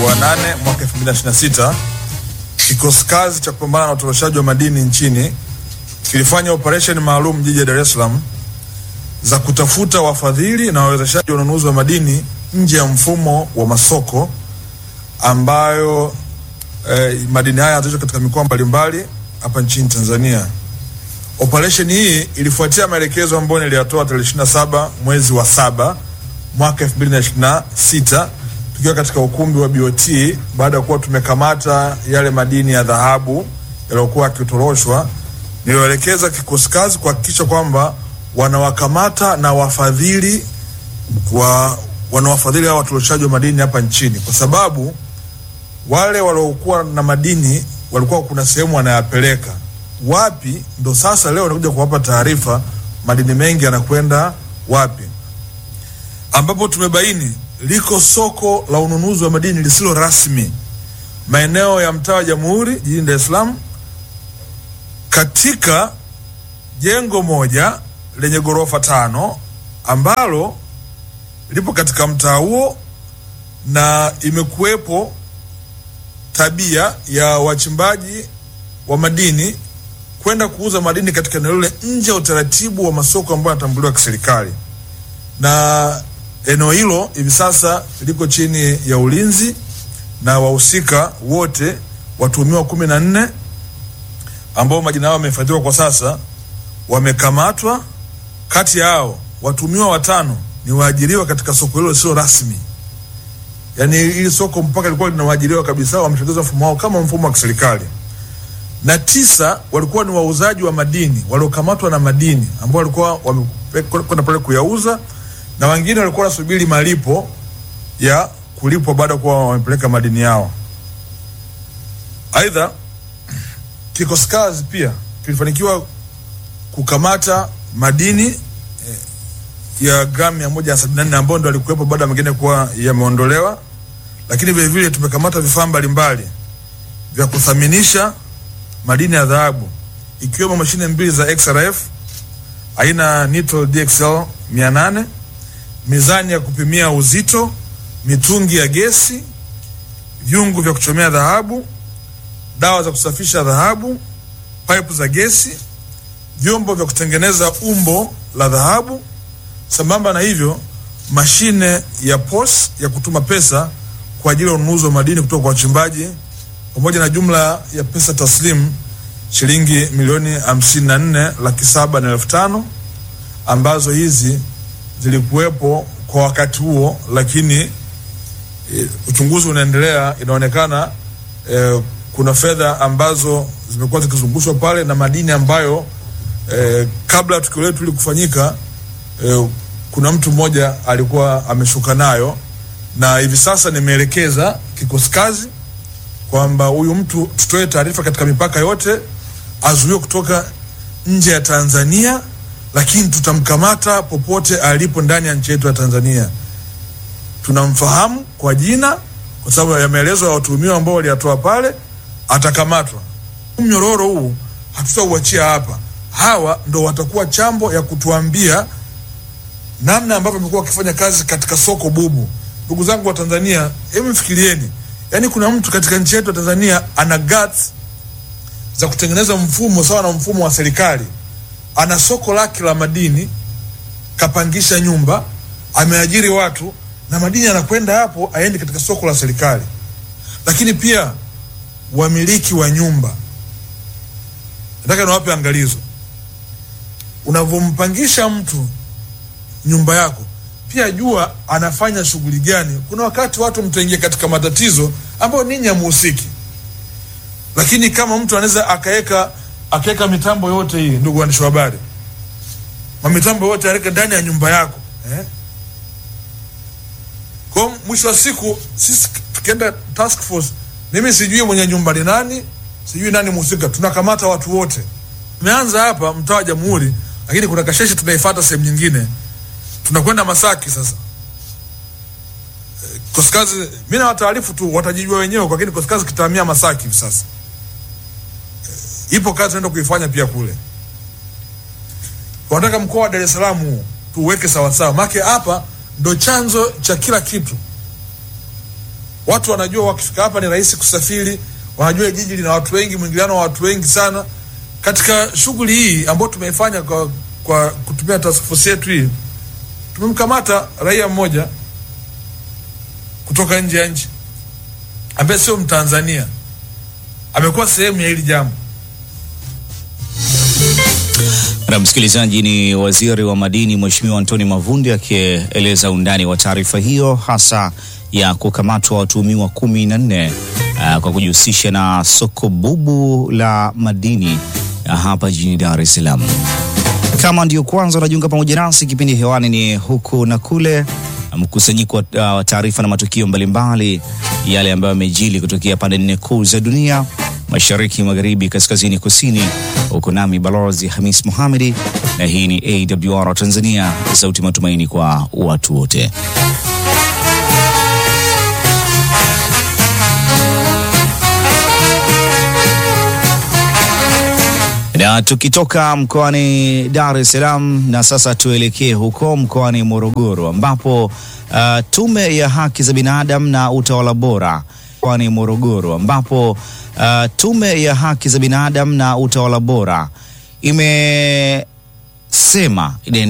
wa 8 mwaka 2026 kikosi kazi cha kupambana na utoroshaji wa madini nchini kilifanya operesheni maalum jiji la Dar es Salaam za kutafuta wafadhili na wawezeshaji wa ununuzi wa madini nje ya mfumo wa masoko ambayo eh, madini haya yanatoshwa katika mikoa mbalimbali hapa nchini Tanzania. Operesheni hii ilifuatia maelekezo ambayo niliyatoa tarehe 27 mwezi wa saba mwaka 2026 tukiwa katika ukumbi wa BOT baada ya kuwa tumekamata yale madini ya dhahabu yaliyokuwa yakitoroshwa. Niliwaelekeza kikosi kazi kuhakikisha kwamba wanawakamata na wafadhili wa wanawafadhili hao watoroshaji wa madini hapa nchini, kwa sababu wale waliokuwa na madini walikuwa kuna sehemu wanayapeleka wapi, ndo sasa leo nakuja kuwapa taarifa madini mengi yanakwenda wapi, ambapo tumebaini liko soko la ununuzi wa madini lisilo rasmi maeneo ya mtaa wa Jamhuri jijini Dar es Salaam katika jengo moja lenye ghorofa tano ambalo lipo katika mtaa huo na imekuwepo tabia ya wachimbaji wa madini kwenda kuuza madini katika eneo lile nje ya utaratibu wa masoko ambayo yanatambuliwa kiserikali, na eneo hilo hivi sasa liko chini ya ulinzi na wahusika wote watuhumiwa kumi na nne ambao majina yao yamehifadhiwa kwa sasa wamekamatwa. Kati yao watuhumiwa watano ni waajiriwa katika soko hilo lisilo rasmi, yaani hili soko mpaka lilikuwa lina waajiriwa kabisa, wamesogeza mfumo wao kama mfumo wa kiserikali, na tisa walikuwa ni wauzaji wa madini waliokamatwa na madini ambao walikuwa wamekwenda pale kuyauza, na wengine walikuwa wanasubiri malipo ya kulipwa baada ya kuwa wamepeleka madini yao. Aidha, kikosi kazi pia kilifanikiwa kukamata madini eh, ya gramu mia moja sabini na nne ambayo ndo alikuwepo baada ya mengine kuwa yameondolewa, lakini vile vile tumekamata vifaa mbalimbali vya kuthaminisha madini ya dhahabu ikiwemo mashine mbili za XRF aina Nitro DXL 800, mizani ya kupimia uzito, mitungi ya gesi, vyungu vya kuchomea dhahabu, dawa za kusafisha dhahabu, pipe za gesi, vyombo vya kutengeneza umbo la dhahabu. Sambamba na hivyo, mashine ya POS ya kutuma pesa kwa ajili ya ununuzi wa madini kutoka kwa wachimbaji pamoja na jumla ya pesa taslimu shilingi milioni hamsini na nne laki saba na elfu tano ambazo hizi zilikuwepo kwa wakati huo, lakini e, uchunguzi unaendelea. Inaonekana e, kuna fedha ambazo zimekuwa zikizungushwa pale na madini ambayo e, kabla ya tukio letu hili kufanyika e, kuna mtu mmoja alikuwa ameshuka nayo, na hivi sasa nimeelekeza kikosi kazi kwamba huyu mtu tutoe taarifa katika mipaka yote, azuiwe kutoka nje ya Tanzania, lakini tutamkamata popote alipo ndani ya nchi yetu ya Tanzania. Tunamfahamu kwa jina kwa sababu ya maelezo ya watuhumiwa ambao waliyatoa pale, atakamatwa. Mnyororo huu hatutauachia hapa. Hawa ndo watakuwa chambo ya kutuambia namna ambavyo wamekuwa wakifanya kazi katika soko bubu. Ndugu zangu wa Tanzania, hebu mfikirieni, yaani kuna mtu katika nchi yetu ya Tanzania ana guts za kutengeneza mfumo sawa na mfumo wa serikali. Ana soko lake la madini, kapangisha nyumba, ameajiri watu na madini anakwenda hapo, aende katika soko la serikali. Lakini pia wamiliki wa nyumba, nataka niwape angalizo, unavyompangisha mtu nyumba yako pia jua anafanya shughuli gani. Kuna wakati watu mtaingia katika matatizo ambayo ninyi hamuhusiki, lakini kama mtu anaweza akaweka akaweka mitambo yote hii, ndugu waandishi wa habari, mamitambo yote aweka ndani ya nyumba yako eh? Kwa mwisho wa siku sisi tukienda task force, mimi sijui mwenye nyumba ni nani, sijui nani mhusika, tunakamata watu wote. Tumeanza hapa mtaa wa Jamhuri, lakini kuna kasheshe tunaifuata sehemu nyingine tunakwenda Masaki sasa. E, Kosikazi mimi na wataarifu tu watajijua wenyewe, kwa lakini Kosikazi kitahamia Masaki hivi sasa. E, ipo kazi naenda kuifanya pia kule. Wanataka mkoa wa Dar es Salaam huu tuweke sawa sawa, maana hapa ndo chanzo cha kila kitu. Watu wanajua wakifika hapa ni rahisi kusafiri, wanajua jiji lina watu wengi, mwingiliano wa watu wengi sana. Katika shughuli hii ambayo tumeifanya kwa, kwa kutumia task force yetu hii, tumemkamata raia mmoja kutoka nje ya nchi ambaye sio Mtanzania, amekuwa sehemu ya hili jambo. Na msikilizaji, ni waziri wa madini Mheshimiwa Antoni Mavundi akieleza undani wa taarifa hiyo hasa ya kukamatwa watuhumiwa kumi na nne uh, kwa kujihusisha na soko bubu la madini uh, hapa jijini Dar es Salaam. Kama ndio kwanza unajiunga pamoja nasi, kipindi hewani ni huku na kule, mkusanyiko wa uh, taarifa na matukio mbalimbali yale ambayo yamejili kutokea pande nne kuu za dunia mashariki, magharibi, kaskazini, kusini. Huko nami Balozi Hamis Mohamedi, na hii ni AWR Tanzania, sauti matumaini kwa watu wote. Na tukitoka mkoani Dar es Salaam na sasa tuelekee huko mkoani Morogoro ambapo uh, Tume ya Haki za Binadamu na Utawala Bora mkoani Morogoro ambapo uh, Tume ya Haki za Binadamu na Utawala Bora imesema